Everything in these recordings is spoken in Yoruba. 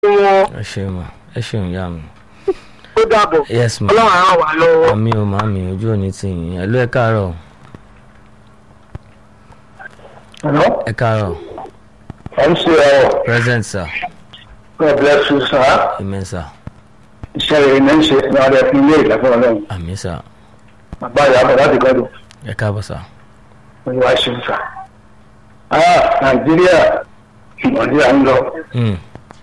wọn ẹ ṣeun ma ẹ ṣeun ìyá mi. ó dàbọ̀ yes ma ọlọ́run á ràn wá lọ́wọ́. àmì ò máa mi ojú òní ti yìn ẹ ló ẹ káàárọ̀ Hello? ẹ káàárọ̀ MCL, present sir God bless you, sir. amen sir Iṣẹ́ rere ní ń ṣe ní ọdẹ fún ilé ìlẹ́fún ọlọ́run. àmì sir Bàbá ìyá bọ̀ láti gbọ́dọ̀. ẹ káàbọ̀ sir Olúwa ṣe ń sà. Ah, Nàìjíríà, Nàìjíríà ń lọ. Hmm,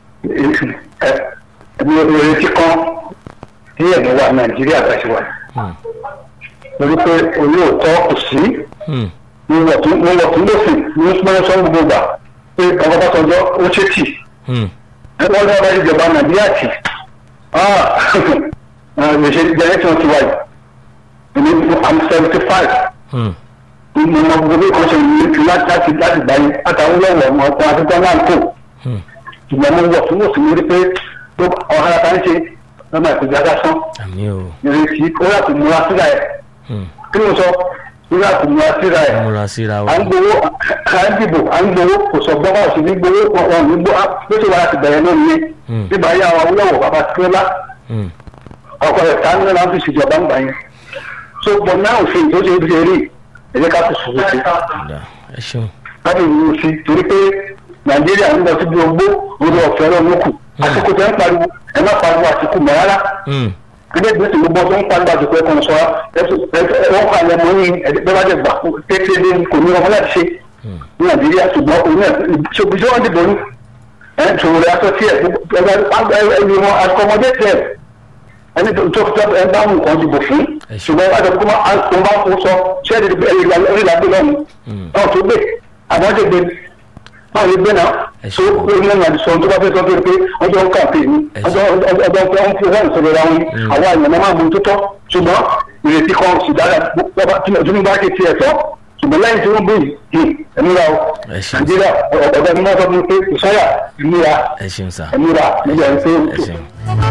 Ẹbí orin tí kan tí ẹ̀mí wa Nàìjíríà bá ṣe wà. hmm, Lórí pé olóòótọ́ kò sí. hmm, Mo wọ̀ tún lófin ní pọ́n sọ́n gbogbo gbà. Pé ọkọ̀ bá tọjọ́ ó ṣe tì. hmm, Wọ́n lọ́wọ́ bá ìjọba Nàìjíríà tì. Ah, ìṣe generation ti wáyé. Èmi I'm seventy five. hmm, mo mọ gbogbo bí kan ṣe ní ti láti láti láti gbà yín àtàwọn olówó ọmọ ọkọ àtijọ́ náà kò hmm. ìgbà mo wọ̀ fún òsì lórí pé tó ọ̀hánà tá ń ṣe lọ́mọ ìpèjà lásán àmì ò ìrètí ó yà kò múra síra ẹ̀ hmm. kí ló sọ ó yà kò múra síra ẹ̀ múra síra wa à ń gbowó à ń dìbò à ń gbowó kò sọ gbọ́ báwo sì ní gbowó wọn ní gbó bó ṣe wà láti bẹ̀rẹ̀ náà nìyẹn Hmm. bíbá yà wà wúlọ̀wọ̀ bàbá tíọ́lá Hmm, ọkọ rẹ̀ tá ní láti ṣèjọba ń gbà yẹn so bọ̀ náà òfin tó ṣe é bí ṣe rí ẹ̀jẹ̀ ká kò sùn sí ọ̀dà ẹ ṣeun láti ìlú sí torí pé nàìjíríà ń lọ síbi ogbó orí ọ̀fẹ́ lọ́nà kù àsìkò tẹ́ ń pariwo ẹ má pariwo àsìkò mọ́ rárá Hmm, ilé ìgbésẹ̀ gbogbo tó ń pariwo àsìkò ẹ̀kọ́ sọ wọ́n kọ́ àlẹ́ mọ́ yín ẹ̀ẹ́dẹ́gbẹ́ bá dẹ̀ gbà kékeré kò ní ọmọ láti ṣe hmm, ní nàìjíríà ṣùgbọ́n òun náà ṣòbí tí wọ́n dìbò ní ẹ̀ ṣòro rẹ̀ aṣọ tiẹ̀ ẹni wọn akọmọdé tiẹ̀ ẹni tó tó tó ẹ bá nǹkan dìbò fún Ẹ ṣe. ṣùgbọ́n wọ́n ti kó máa bá fún sọ ṣẹ́ẹ̀dì ìrìnàgbé lọ́nu hmm. náà tó gbé àmọ́ ṣe gbé náà lè gbé náà Ẹ tó ṣe. gbé ní ọ̀nà àdìsọ tó bá fẹ́ sọ pé ọjọ́ ń kàpé ní Ẹ ṣe. ọjọ́ ọjọ́ ọjọ́ ń fi wọ́n ìṣòro ra wọn Mm. àwọn àyàn máa mú tó tọ́ ṣùgbọ́n ìrètí kan sì dára tinubu bá ké tiẹ̀ tọ́ ṣùgbọ́n lẹ́yìn tí wọ́n gbé yìí ẹ̀múra o Ẹ ṣe. nàìjíríà ọ̀gá ni wọ́n sọ fún mi pé ìsọ́yà ìmúra ẹ ṣeun sir ẹ̀múra nígbà tí ẹ ṣeun.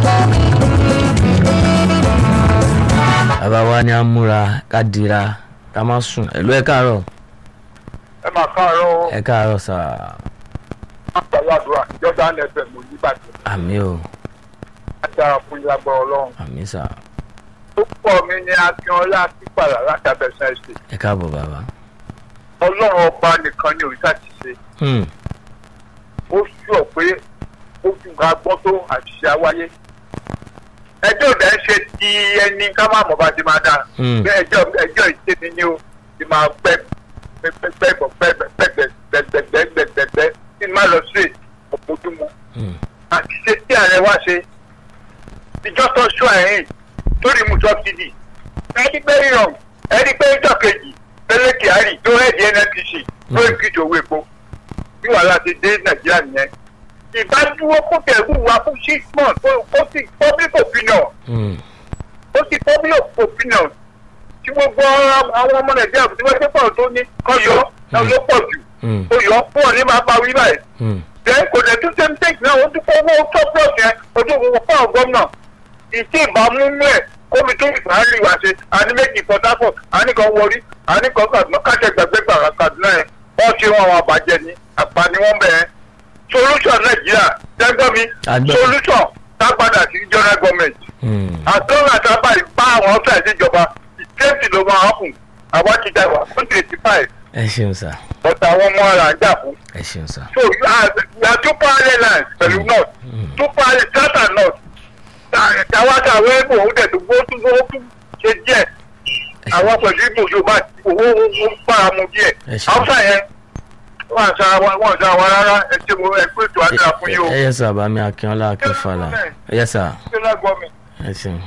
bàbá wa ni a múra ká dira ká má sùn ẹ ló ẹ káàárọ̀ ẹ máa káàárọ̀ ẹ káàárọ̀ sir àtàwọn àdúrà jordan fm oníbàdàn àmì ò adára fún ìyàgbọ́ ọlọ́run àmì sir tó pọ̀ mí ní akínọlá pípàlà látàbẹ̀sẹ̀ ṣe ẹ káàbọ̀ bàbá. ọlọ́run ọba nìkan ni òrìṣà ti ṣe Hmm, ó sọ pé ó fi nǹkan gbọ́ tó àṣìṣe àwáyé ẹjọ́ ìdá ń ṣe ti ẹni ká má mọ̀ bá ti máa dáa Hmm. bẹ́ẹ̀ ẹjọ́ ẹjọ́ ìṣe mi ni ó ti máa pẹ́ pẹ́pẹ́pẹ́ pẹ́pẹ́pẹ́pẹ́pẹ́pẹ́pẹ́ kí n má lọ sí ọ̀pọ̀júmọ́ hmm, àṣìṣe tí ààrẹ wá ṣe ìjọ tó ṣọ ẹ̀yìn torí mu sọ́bsidì ẹni pé ríran ẹni pé ìjọ kejì tẹ́lẹ̀ kyari tó rẹ́ẹ̀dì nnpc tó ìkìtì owó epo bí wàhálà ti dé nàìjíríà nìyẹn ìbádúró kó tẹ̀wù wá fún six months kó kó sì public opinion hmm, ó sì public opinion tí gbogbo àwọn ọmọ nàìjíríà tí wọ́n ṣe pọ̀ tó ní kọ́ yọ náà ló pọ̀ jù hmm, ó yọ fún ọ ní máa pa wí báyìí hmm. then kò dẹ̀ tún same thing náà ó tún kó owó surplus yẹn ojú òwò fún àwọn gómìnà ìtì ìbámu mú ẹ̀ kómi tó ìgbà ń rí wa ṣe àní méjì port harcourt àní kan wọrí àní kan kaduna káṣẹ gbàgbé gbàrà kaduna yẹn wọ́n ṣe wọn àwọn àbàjẹ́ ni àpá ni wọ́n bẹ̀ ẹ́ solution nàìjíríà jẹ́gbọ́n mi Àgbẹ̀. solution tá padà sí general government Hmm. àtọ́nà àtàbà ìpá àwọn ọ̀fẹ́ ìjọba ìkéèsì ló máa hàpùn àwa ti dàgbà twenty eighty five ẹ ṣeun sir ọ̀tà àwọn ọmọ ara ń jà fún ẹ ṣeun sir so you are you are two parallel lines pẹ̀lú north Mm. two parallel south and north tàwátà àwọn ẹgbẹ́ òun dẹ̀ tó gbó tún gbó tún ṣe díẹ̀ àwọn pẹ̀lú ìbò yorùbá owó owó bára mu díẹ̀ Ẹ ṣe. haúsá yẹn wọ́n àṣà wọ́n àṣà wa rárá ẹ ṣe mo ẹ pé ètò àdúrà fún yìí o ẹ yẹ sir bàmí akínọlá akínfàlà ẹ yẹ sir ṣẹlẹ̀ gbọ́mi. ẹ ṣeun.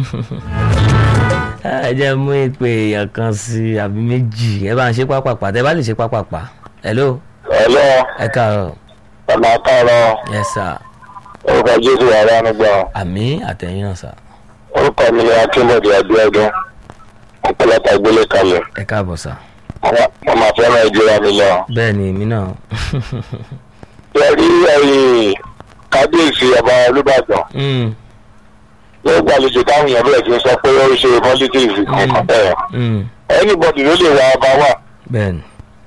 ẹ jẹ́ mú ìpè èèyàn kan sí àbí méjì ẹ bá ń ṣe pápápá tẹ bá lè ṣe pápápá hello ẹ̀lọ́ ẹ káàárọ̀ ọ̀nà àkàrọ̀ yes sir orúkọ jésù yàrá nígbà àmì àtẹ̀yìn náà sir orúkọ mi ni akínbọ̀dé abíọ́dún ọ̀pọ̀lọpọ̀ ìgbélé kalẹ̀ ẹ káàbọ̀ sir mo máa fẹ́ràn ìjọba mi lọ. bẹ́ẹ̀ ni èmi náà yẹrí ẹ̀yìn kábíyèsí ọba olùbàdàn Mm, ló gbàlejò táwọn èèyàn bẹ̀rẹ̀ sí í sọ pé ó ń ṣe politics kankan bẹ́ẹ̀ mm, anybody ló lè wá ọba wà bẹ́ẹ̀ ni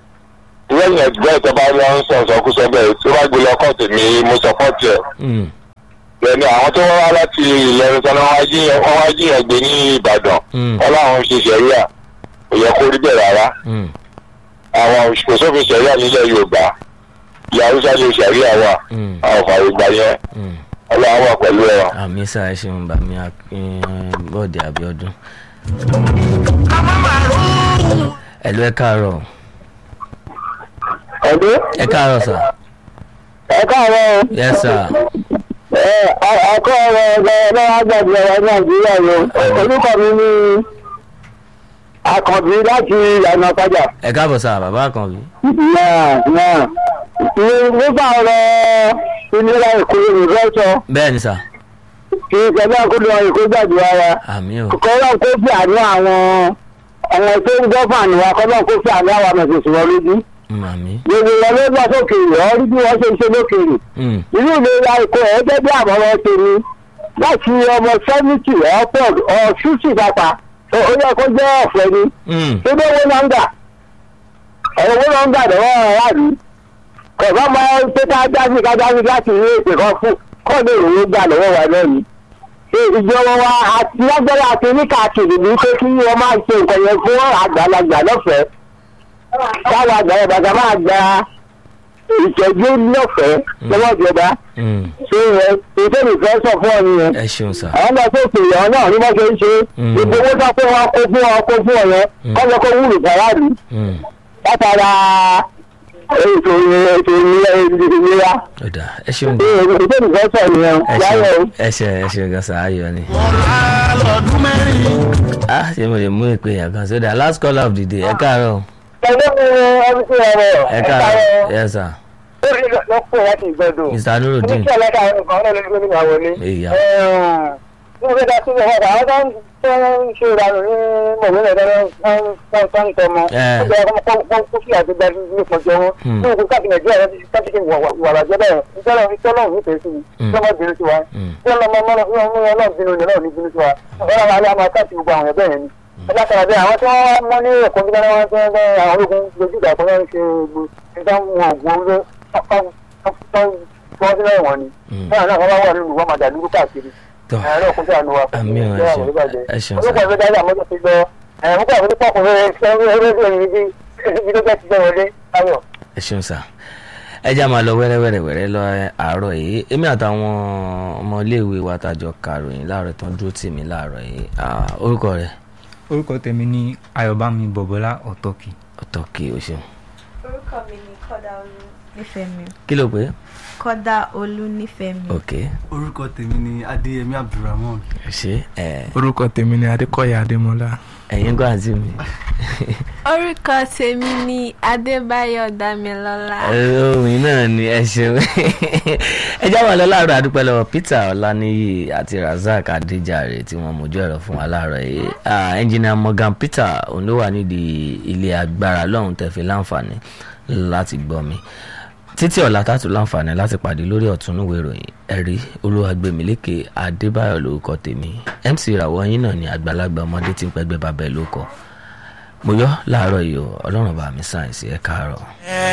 lẹ́yìn ẹgbẹ́ ìjọba ló ń sọ ìsọkúsọ bẹ́ẹ̀ tí wọ́n gbé lọ kọ́ọ̀tù mi mo support ẹ̀ Mm, bẹ́ẹ̀ni àwọn tó wá láti ìlọrin sọ náà wọ́n wá jíyàn gbé ní ìbàdàn Mm. wọ́n láwọn ṣe sẹ̀ríà kò yẹ kó rí bẹ́ẹ̀ rárá Mm. àwọn kò sófin sẹ̀ríà nílẹ̀ yorùbá ìyá haúsá lè sẹ̀ríà wà Mm. àwọn fàyè gbà yẹn Mm. ọlọ́run wà pẹ̀lú ẹ̀ àmì sá ẹ ṣeun bàmí bọ́ọ̀dì àbíọ́dún. ẹ̀lú ẹ káàárọ̀ ẹ̀dẹ́ ẹ káàárọ̀ sà ẹ káàárọ̀ o. yes sir ẹ ọkọ ọ̀rọ̀ ẹgbẹ́ ẹlẹ́wọ̀n àgbàdo ọ̀rọ̀ nàìjíríà yìí orúkọ mi ní àkànbí láti ìyànà padà. ẹ káàbọ̀ sà bàbá àkànbí. náà náà nígbà ọ̀rọ̀ ìlera èkó yorùbá sọ bẹ́ẹ̀ ni sà kí ìjọba àkójọ èkó gbàdúrà wa àmì ò kọ́lọ́ kó fi àánú àwọn àwọn tó ń gọ́fà ní wa kọ́lọ́ kó fi àánú àwọn mẹ̀sẹ̀sì wọn lójú. Mm, àmì. gbogbo wọn ló gbà sókèèrè ọ rí bí wọ́n ṣe ń ṣe lókèèrè. Mm. inú ìlera èkó ẹ̀ gẹ́gẹ́ bí àmọ́ràn tèmi láti ọmọ sẹ́mìtì ọ̀pọ̀ ọ̀ṣùṣì pàpà ó yẹ kó jẹ́ ọ̀fẹ́ ni Mm. tó bẹ́ owó náà ń gbà ọ̀rọ̀ owó náà ń gbà lọ́wọ́ aráàlú kọ̀ọ̀bá máa ń pé ká jáde ká jáde láti ilé èpè kan fún kọ́ọ̀dù ìròyìn gbà lọ́wọ́ wa náà ni ṣé ìjọba wa àti lágbára àti oníkàkiri ní pé kí wọ́n máa ṣe nǹkan yẹn fún àgbàlagbà lọ́fẹ̀ẹ́ káwọn àgbàlagbà máa gba ìtọ́jú lọ́fẹ̀ẹ́ lọ́wọ́ ìjọba Mm. ṣé ẹ ètò ìfẹ́ sọ fún ọ nìyẹn ẹ ṣeun sà àwọn ọmọ tó pè yàn náà ní wọ́n ṣe ń ṣe Mm. gbogbo owó tó pé wọn kó fún ọ kó fún ọ yẹn Mm. kọ́ lọ kó wúlò fàràlú Mm. látara ètò ètò ìlera ó dà ẹ ṣeun ṣé ètò ìfẹ́ sọ nìyẹn ẹ láyọ̀ o. ṣeun ẹ ṣe ẹ ṣeun gan sà ayọ̀ ni. ah ṣé mo lè mú ìpè yàn kan sódà last call of the day ẹ káàárọ̀ pẹ̀lú ọdún tí wọ́n rẹ̀ ẹ káàárọ̀ yes sir lórí lọ́pọ̀ láti ìgbẹ́dọ̀ mr nurudeen oníṣẹ́ ọlọ́dà àwọn nǹkan náà lórí gómìnà wọlé. Ìyá. ní ọjọ́ ìdá sílẹ̀ wọ́n àwọn tó ń tó ń ṣe ìranù ní mọ̀lẹ́lẹ̀ lọ́wọ́ tó ń tọmọ. Eh. ó jẹ́ ọkọ̀ kó kó sí àgbégbá ní ìpọ̀jọ́ wọn. Hmm. ní ìlú káàkiri nàìjíríà rẹ̀ ti káàkiri wàrà jẹ́ bẹ́ẹ̀ ìjọba ìjọba nífẹ̀ẹ́ sí i Hmm. ìjọba bínú sí wa. Hmm. ìjọba ọmọ ọmọ ọmọ ọlọ́run bínú ni ọlọ́run ní bínú sí wa. ọ̀rọ̀ àwọn alẹ́ àmọ́ káàkiri gbogbo àwọn ẹ̀bẹ̀ yẹn ni. ọlọ́kàrà bẹ́ẹ̀ àwọn tí wọ́n mọ́ ní ẹ̀kọ́ nígbà wọn tí wọ́n bẹ́ àwọn ológun lójú ìgbà kan ń ṣe gbogbo ìdáhùn ògùn orí wọ́n sílẹ̀ wọ̀n ni. Mm. náà náà wọ́n bá wà nínú wọn máa dàlúrú káàkiri. tọ́ ẹ̀rọ kún sí àánú wa. Àmì ò, ẹ Ìjọba ṣeun. àwọn ìbàjẹ́. Ẹ ṣeun, olùkọ́ sir. ìwé dájú àmọ́jọ́ ti gbọ́ ẹ̀rọ púpọ̀ àwọn onípọ̀kùn rẹ̀ ṣẹ́ ẹgbẹ́ ìrìn bí ibi tó jẹ́ ti jẹ́ wọlé ayọ̀. ẹ ṣeun sà ẹ já máa lọ wẹ́rẹ́wẹ́rẹ́wẹ́rẹ́ lọ àárọ̀ yìí èmi àtàwọn ọmọléèwé wa tàjọ kàròyìn láàárọ̀ tán dúró tì mí láàárọ̀ yìí Ah, orúkọ rẹ̀ orúkọ tèmi ní ayọ̀bámi bọ̀bọ́lá ọ̀tọ́kì ọ̀tọ̀kì o ṣeun orúkọ mi ni kọ́dà olú nífẹ̀ẹ́ mi kí ló pé kọ́dà olú nífẹ̀ẹ́ mi. ok orúkọ tèmi ni adéyẹmí abdulrahman ẹ ṣe ẹ orúkọ tèmi ni adékọ̀yà adémọlá ẹ̀yin gbọ́ àǹtí mi orúkọ tèmi ni adébáyọ̀ dámilọ́lá. orin náà ni ẹ ṣeun ẹ já máa lọ láàárọ̀ àdúpẹ́ lọ́wọ́ peter ọláníyì àti razak adéjàre tí wọ́n mójú ẹ̀rọ fún wa láàárọ̀ yìí Ah, engineer morgan peter òun ló wà nídìí ilé agbára lọ́hùn tẹ̀fí láǹfààní láti gbọ́ mi títí ọ̀la tààtù láǹfààní láti pàdé lórí ọ̀túnúwé ìròyìn ẹ̀rí olúwàgbẹ̀mílékè adébáyọ̀ lórúkọ tèmi mc ìràwọ̀ yín náà ni àgbàlagbà ọmọdé tí ń pẹ́gbẹ́ bàbá ẹ̀ ló kọ́ mo yọ láàárọ̀ yìí o ọlọ́run bá mi sáyẹ̀nsì ẹ̀ káàárọ̀.